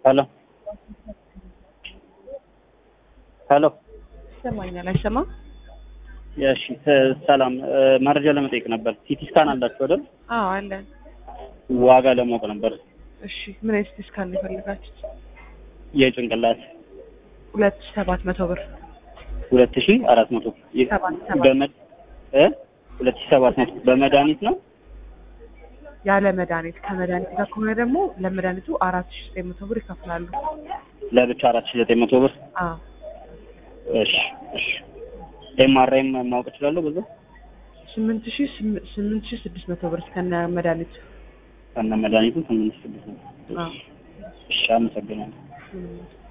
ሄሎ ሄሎ ይሰማኛል አይሰማም? እሺ ተ- ሰላም እ፣ መረጃ ለመጠየቅ ነበር። ሲቲ ስካን አላችሁ አይደል? አዎ አለን። ዋጋ ለማወቅ ነበር። እሺ ምን አይነት ሲቲ ስካን ነው የፈለጋችሁት? የጭንቅላት ሁለት ሺህ ሰባት መቶ ብር ሁለት ሺ አራት መቶ ሰባት ሰባት በመድ እ ሁለት ሺ ሰባት መቶ በመድኃኒት ነው። ያለ መድኃኒት ከመድኃኒት ጋር ከሆነ ደግሞ ለመድኃኒቱ አራት ሺህ ዘጠኝ መቶ ብር ይከፍላሉ። ለብቻ አራት ሺ ዘጠኝ መቶ ብር። አዎ እሺ እሺ። ኤምአርአይም ማወቅ እችላለሁ በዛ ስምንት ሺህ ስም- ስምንት ሺህ ስድስት መቶ ብር እስከነ መድኃኒቱ። ከነ መድኃኒቱ ስምንት ስድስት ነው። አዎ እሺ አመሰግናለሁ። ምንም